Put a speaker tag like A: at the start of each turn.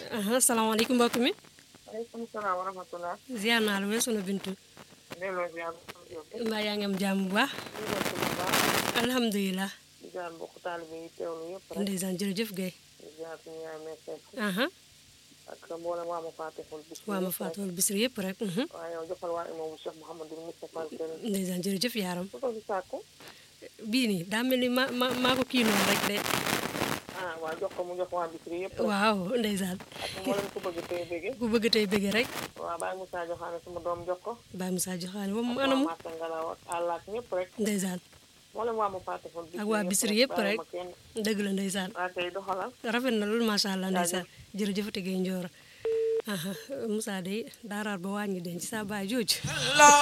A: aha salaamaaleykum mbokk mi
B: aleykum salaam wa rahmatulah.
A: ziar naa la wee sunu bintu
B: delloo ziar
A: mbaa yaa ngi am jàmm bu baax alhamdulilah
B: di ziar mbokk taalibe yi teewlu yëpp rek
A: ndeysaan jërëjëf Guèye
B: di ziar suñu yaay meeseek
A: aha
B: ak mboolem waa ma faatixul bis
A: waa ma faatuwal bisri yëpp rek mhm.
B: waaw yow joxal waa imaamu Cheikh Mouhamadul Moustapha al Karim
A: ndeysaan jërëjëf yaaram
B: su ko fi sàkku
A: bii nii daa mel ni ma ma maa ko kii noonu rek de
B: ah waaw jox ko mu jox waa bisri yëpp rek
A: waaw ndeysaan
B: ak mboolem ku bëgg tey bëgge
A: ku bëgg tey bëgg rek
B: waaw Baye Moussa joxaane suma doom jox ko
A: Baye Moussa joxaane moom
B: waa
A: anamu
B: Massa Ngalaw ak àllaak ñëpp rek
A: ndeysaan
B: mboolem waa ma faatixul bis
A: ak waa bisri yëpp rek
B: ma kenn
A: dëgg la ndeysaan
B: waa tey doxalal
A: rafet na loolu macha allah ndeysaan jërëjëf te Guèye Ndioro aha Moussa de daaraar ba wàññi den ci sa baay jooju